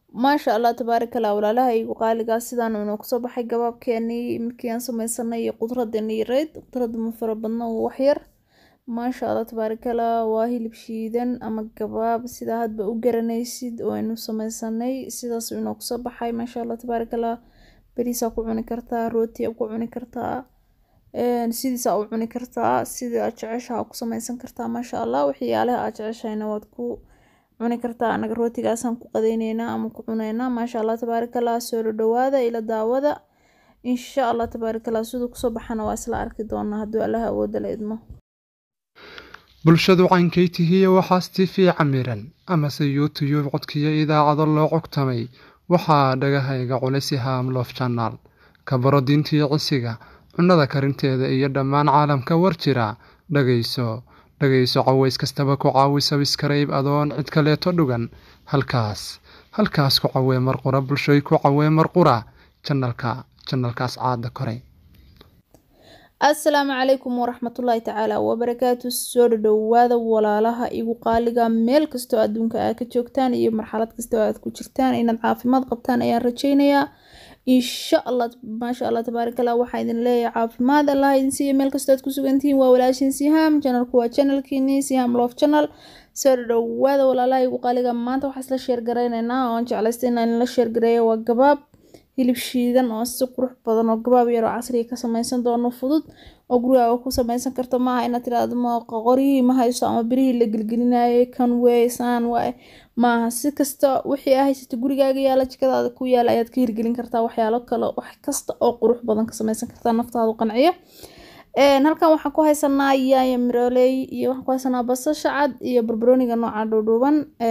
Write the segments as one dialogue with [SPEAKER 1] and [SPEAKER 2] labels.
[SPEAKER 1] maasha allah tabaaraka allah walaalaha igu qaaligaa sidaan inoo kusoo baxay gabaabkeenii markii aan sameysanay iyo qudradeeni yareyd qudrada ma fara badna waa waxyar maasha allah tabaaraka allah waa hilib shiidan ama gabaab sidaa hadba u garanaysid oo aynu sameysanay sidaas inoo kusoo baxay maasha allah tabaaraka allah bariisaa ku cuni kartaa rootiyaa ku cuni kartaa sidiisaa u cuni kartaa sidii aad jeceshaha ku sameysan kartaa maasha allah waxyaalaha aad jeceshahayna waad ku cuni kartaa anaga rootigaasaan ku qadeyneynaa ama ku cuneynaa maasha allah tabaaraka allah soo dhadhawaada ila daawada insha allah tabaaraka allah siduu kusoo baxana waa isla arki doonaa hadduu allaha awooda la idmo
[SPEAKER 2] bulshadu caynkay tihiye waxaas tifii camiran amase youtuyub codkiyo idaacado loo cogtamay waxaa dhagahayga culisi haamloof janaal ka baro diintii cisiga cunnada karinteeda iyo dhammaan caalamka war jira dhagayso dhagayso caways kastaba ku caawi sabiskarayb adoon cid kaleeto dhugan halkaas halkaas ku cawee marqura bulshoy ku cawee marqura janalka janalkaas caada koray
[SPEAKER 1] assalaamu calaykum waraxmatullaahi tacaala wabarakaatu soo dhadhowaada walaalaha igu qaaliga meel kastoo adduunka aad ka joogtaan iyo marxalad kastoo aad ku jirtaan inaad caafimaad qabtaan ayaan rajeynayaa insha allah maasha allah tabaaraka allah waxaa idin leeyahay caafimaad allah idin siiya meel kastoo aad ku sugantihiin waa walaashin sihaam janalku waa janalkiini sihaam love channel soo dhadhowaada walaalaha igu qaaliga maanta waxaa isla sheergarayneynaa oon jeclaystay inaan la sheergareeyo waa gabaab hilib shiidan oo si qurux badan oo gabaab yar oo casriga ka sameysan doono fudud oo gurigaaga ku sameysan karto maaha inaad tiraahdo ma qoryihii ma hayso ama birihii la gelgelinayay kan weysaan waaye maaha si kasta wixii aa haysata gurigaaga yaala jikadaada ku yaala ayaad ka hirgelin kartaa waxyaalo kale wax kasta oo qurux badan ka sameysan kartaa naftaadu qanciya halkan waxaan ku haysanaa yaaya mirooley iyo waxaan ku haysanaa basasha cad iyo barbarooniga nooca dhuudhuuban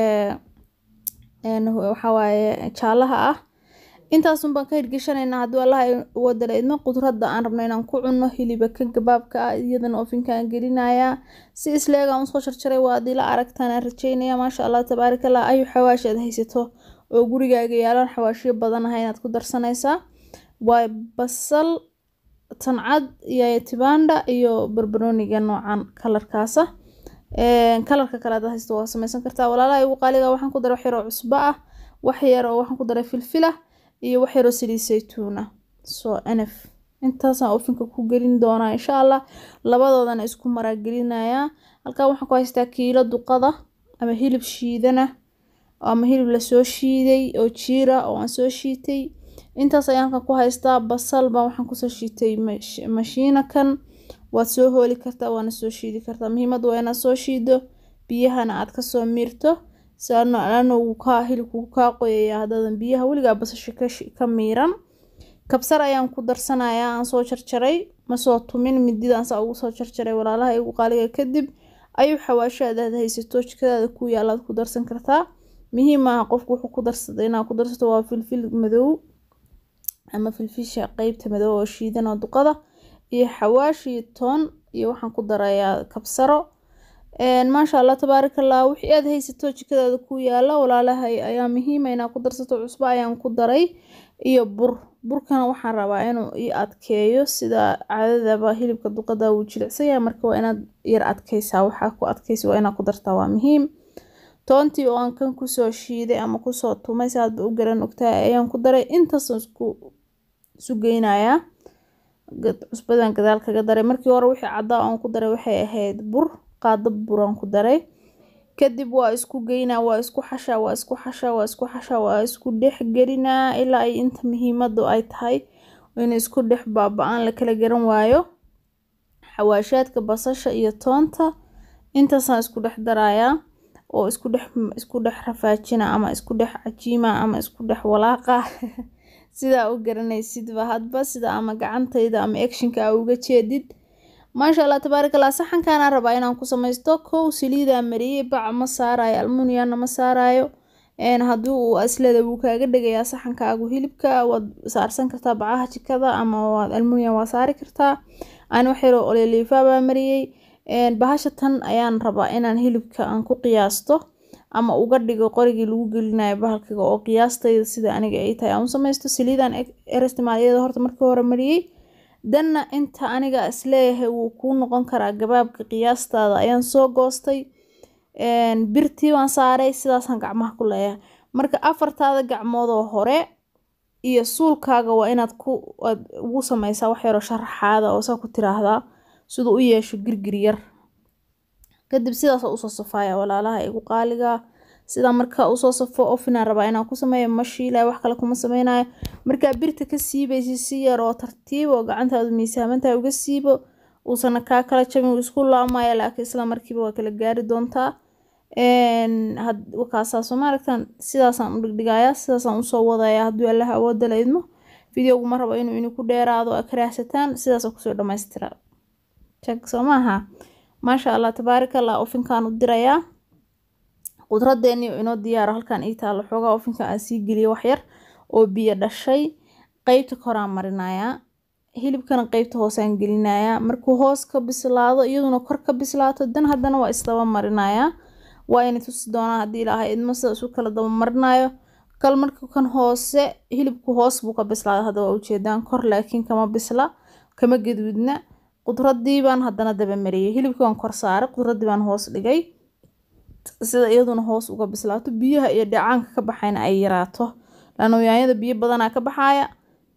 [SPEAKER 1] waxawaaye jaalaha ah intaasun baan ka hirgeshanaynaa hadduu allaha wadala idmo qudradda aan rabno inaan ku cunno hiliba ka gabaabka ah iyadana ofinkaan gelinayaa si isleegaan usoo jarjaray waa adila aragtaan aan rajeynaya maasha allah tabaaraka allah ayu xawaashi aad haysato oo gurigaaga yaalaan xawaashiyo badan aha inaad ku darsanaysaa waa basal tancad iyo tibanda iyo barbarooniga noocan kalarkaasa kalarka kale aad haysato waa sameysan kartaa walaalaha igu qaaliga waxaan ku daray wax yaroo cusbo ah wax yar oo waxaan ku daray filfila iyo wax yaroo saliid saytuuna soo nf intaasaan ofinka ku gelin doonaa insha allah labadoodana isku maraagelinayaa halkaa waxaan ku haystaa kiilo duqada ama hilib shiidana ama hilib lasoo shiiday oo jiira oo aan soo shiitay intaas ayaan halkan ku haystaa basal baan waxaan kusoo shiitay mashiinakan waad soo hooli kartaa waana soo shiidi kartaa muhiimadu waa inaad soo shiido biyahana aad kasoo miirto saano kaa hilibku kaa qoyaya haddadan biyaha weligaa basasha ka miiran kabsar ayaan ku darsanayaa aan soo jarjaray masoo tumin mididaan saa ugu soo jarjaray walaalaha igu qaaliga kadib ayuu xawaashaada aad haysato jikadaada ku yaalaad ku darsan kartaa muhiim aha qofku wuxuu ku darsada inaad ku darsato waa filfil madow ama filfisha qeybta madow oo shiidan oo duqada iyo xawaash iyo toon iyo waxaan ku darayaa kabsaro maasha allah tabaaraka allah wixii aad haysato jikadaada ku yaala walaalahay ayaa muhiima inaad ku darsato cusbo ayaan ku daray iyo bur burkana waxaan rabaa inuu ii adkeeyo sida caadadaba hilibka duqada wuu jilicsanya marka waa inaad yar adkeysaa waxaa ku adkeysa waa inaad ku dartaa waa muhiim toontii oo aan kan kusoo shiiday ama kusoo tumay si aadba u garan ogtahay ayaan ku daray intaasaan isku isu geynayaa cusbadan gadaal kaga daray markii hore wixii caddaa aan ku daray waxay ahayd bur qaado buraan ku daray kadib waa isku geynaa waa isku xashaa waa isku xashaa waa isku xashaa waa isku dhex gelinaa ilaa ay inta muhiimadu ay tahay in isku dhex baaba-aan la kala garan waayo xawaashaadka basasha iyo toonta intaasaan isku dhex darayaa oo isku dhex isku dhex rafaajina ama isku dhex cajiima ama isku dhex walaaqa sidaa u garanaysidba hadba sida ama gacantayda ama actionka a uga jeedid maasha allah tabaaraka allah saxankaana rabaa inaan ku samaysto kow saliidaa mariyey bac ma saarayo almuniana ma saarayo haddii uu aslada wuu kaaga dhegayaa saxankaagu hilibka waad saarsan kartaa bacaha jikada ama waad almunian waa saari kartaa aan wax yaroo oleliifaabaa mariyey bahasha tan ayaan rabaa inaan hilibka aan ku qiyaasto ama uga dhigo qorigii lagu gelinayo bahalkiga oo qiyaastayda sida aniga ay tahay aan u samaysto saliidaan erestimaalyada horta markii hore mariyey danna inta aniga isleeyahay wuu kuu noqon karaa gabaabka qiyaastaada ayaan soo goostay birtii baan saaray sidaasaan gacmaha ku leeyahay marka afartaada gacmoodoo hore iyo suulkaaga waa inaad ku aad ugu sameysaa wax yaroo sharaxaada oo saa ku tiraahdaa siduu u yeesho girgir yar kadib sidaasa usoo safaaya walaalaha igu qaaliga sidaa markaa usoo safo ofinaan rabaa inaan ku sameeyo ma shiilaya wax kale kuma sameynayo markaa birta ka siibaysi si yar oo tartiib oo gacantaadu miisaamantahay uga siibo uusana kaa kala jabin uu isku laamaya laakiin isla markiiba waa kala gaari doontaa wakaasaasoo maaragtan sidaasaan u dhigdhigayaa sidaasaan usoo wadaya hadduu allaha awooda la idmo videoguma rabo inuu idinku dheeraado a karaahsataan sidaasa kusoo dhamaystira jag soo maaha maasha allah tabaaraka allah ofinkaan u dirayaa qudradeeni inoo diyaaro halkan ii taalo xoogaa ofinka aan sii geliyo waxyar oo biyo dhashay qeybta koraan marinayaa hilibkana qeybta hoosaan gelinayaa markuu hoos ka bislaado iyaduna kor ka bislaato dan haddana waa isdaba marinayaa waa ina tusi doonaa haddii ilaahay idmo sida isu kala daba marinayo kal marka kan hoose hilibku hoos buu ka bislaaday hadda waa ujeedaan kor laakiin kama bisla kama gaduudna qudradii baan haddana daba mariyay hilibkii waan kor saaray qudradii baan hoos dhigay sida iyaduna hoos uga bislaato biyaha iyo dhacaanka ka baxayna ay yaraato laano yaanyada biyo badanaa ka baxaaya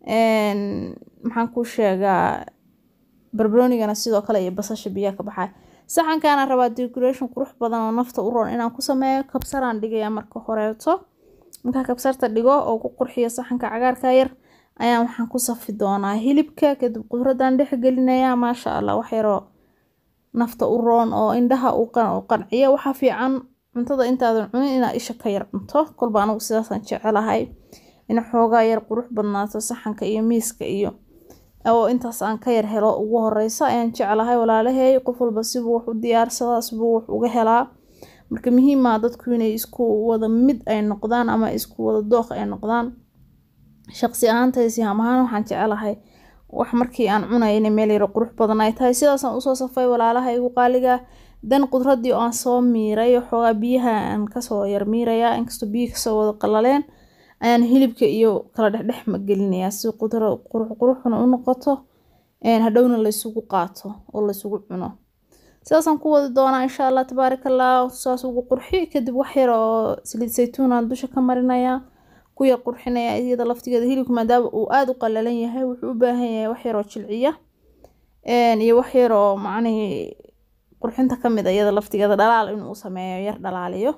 [SPEAKER 1] maxaan kuu sheegaa barbaroonigana sidoo kale iyo basasha biyaha ka baxaaya saxankaana rabaa decoration qurux badan oo nafta u roon inaan ku sameeyo kabsaraan dhigaya marka horeeto markaa kabsarta dhigo oo ku qurxiyo saxanka cagaarka yar ayaan waxaan ku safi doonaa hilibka kadib qudradan dhex gelinayaa maasha allah wax yaroo nafta u roon oo indhaha u qanciya waxaa fiican cuntada intaadan cunin inaad isha ka yar cunto kolba anigu sidaasaan jecelahay in xoogaa yar qurux badnaato saxanka iyo miiska iyo oo intaas aan ka yar helo ugu horeysa ayaan jeclahay walaalahey qof walba sibuu wax u diyaarsadaa sibuu wax uga helaa marka muhiima dadku inay isku wada mid ay noqdaan ama isku wada dooq ay noqdaan shaqsi ahaantaysi ham ahaan waxaan jecelahay wax markii aan cunaya inay meel yaro qurux badan ay tahay sidaasaan usoo safay walaalaha igu qaaliga dan qudradii oo aan soo miiray xoogaa biyaha aan kasoo yar miirayaa inkastoo biyihi kasoo wada qalaleen ayaan hilibka iyo kala dhexdhex gelinayaa si qudro qurux quruxna u noqoto hadhowna laysugu qaato oo laysugu cuno sidaasaan ku wadi doonaa insha allah tabaaraka allah saas ugu qurxi kadib wax yar oo saliid saytuunaan dusha ka marinayaa ku yar qurxinaya iyada laftigeeda hilibka maadaama uu aada u qalalan yahay wuxuu u baahan yahay wax yaroo jilciya iyo wax yaroo macnihii qurxinta ka mid a iyada laftigeeda dhalaal inuu sameeyo yar dhalaaliyo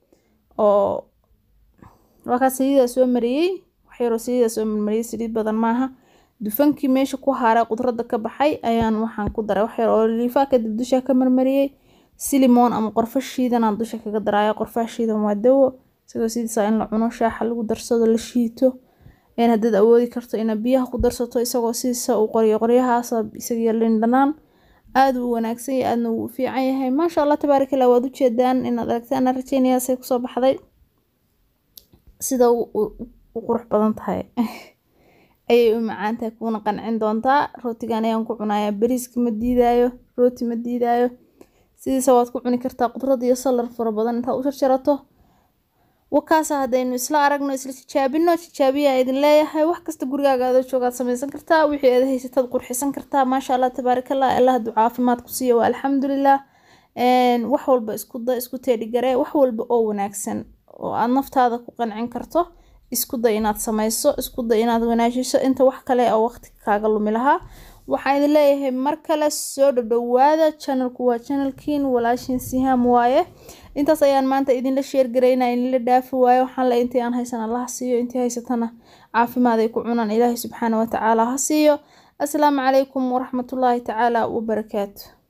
[SPEAKER 1] oo waa kaa saliidaa soo mariyey wax yaroo saliidaa soo mariyey saliid badan maaha dufankii meesha ku haaray qudradda ka baxay ayaan waxaan ku daray wax yar oo liifa kadib dusha ka marmariyey silimoon ama qorfo shiidanaan dusha kaga daraya qorfaha shiidan waa dawo isagoo sidiisa in la cuno shaaxa lagu darsado la shiito haddaad awoodi karto inaad biyaha ku darsato isagoo sidiisa uu qoryo qoryahaas isagiyo lindhanaan aada u wanaagsan yahay aadna wuu fiican yahay maasha allah tabaaraka allah waad ujeedaan inaad aragtaan aan rajeynayaa say kusoo baxday sida u qurux badan tahay ayay u macaan tahay kuuna qancin doontaa rootigan ayaan ku cunayaa bariiska ma diidaayo rooti ma diidaayo sidiisa waad ku cuni kartaa qudrad iyo salar fara badan intaad u jarjarato wakaasa haddaynu isla aragno isla tijaabino tijaabiyaa idin leeyahay wax kasta gurigaaga adoo joogaad samaysan kartaa wixii aad haysataad qurxisan kartaa maasha allah tabaarakallah allah hadduu caafimaad ku siiyo waa alxamdulilah wax walba isku da isku teedhigare wax walba oo wanaagsan oo aad naftaada ku qancin karto isku day inaad samayso isku day inaad wanaajiso inta wax kale oo waqti kaaga lumi lahaa waxaan idin leeyahay mar kale soo dhadhowaada channelku waa channelkiin walaashin sihaam waaye intaas ayaan maanta idinla sheergaraynaa idinla dhaafi waayo waxaan le intii aan haysan allaha siiyo intii haysatana caafimaad ay ku cunaan ilaahay subxaana watacaala ha siiyo asalaamu calaykum waraxmatullaahi tacaala wabarakaatu